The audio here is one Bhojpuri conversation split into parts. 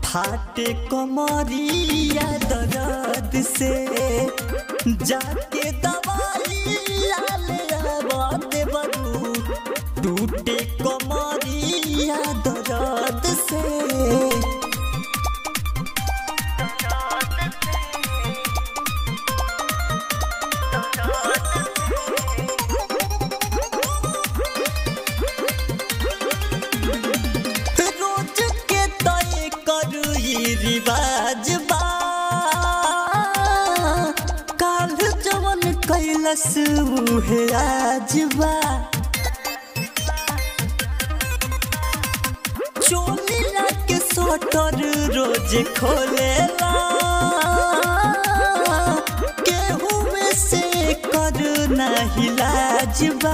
फाटे कमरिया दर्द से जाके दवाई ले आबते बरू टूटे कमरिया दर्द से रोज के तय करू ई रिवाज बा काल जवन कैलस उहे आज बा चोलिया के सटर रोज खोलेला केहू में से कर नहीं लाजबा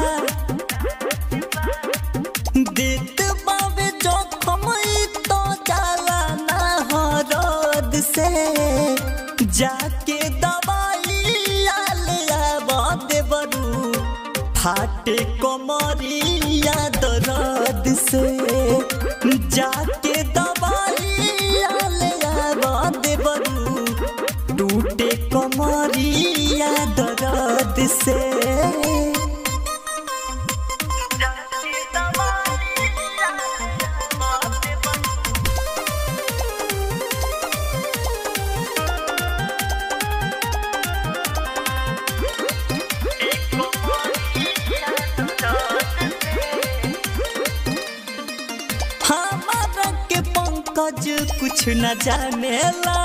देत बाबे जोखम ई तो जाला ना हरद से जाके दवाई ले आबते बरू फाटे कमरिया दर्द से जाके दवाई ले आबते बरू टूटे कमरिया दर्द से हमारा के पंकज कुछ न जानेला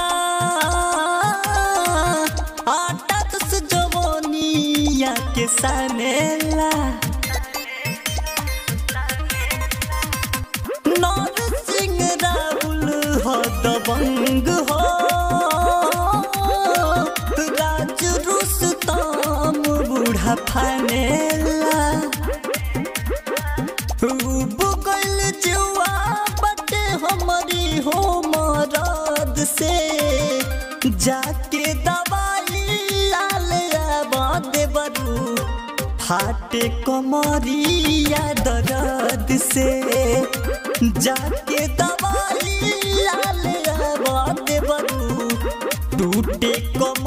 आटा दस जवानिया के सानेला नर सिंह राहुल हो दबंग हो राज रुस्तम बूढ़ा फानेला बुगल जुआ बटे हमारी हो मरद से जाके दवाई ले आबते बरू फाटे कमरिया दर्द से जाके दवाई ले आबते बरू टूटे कम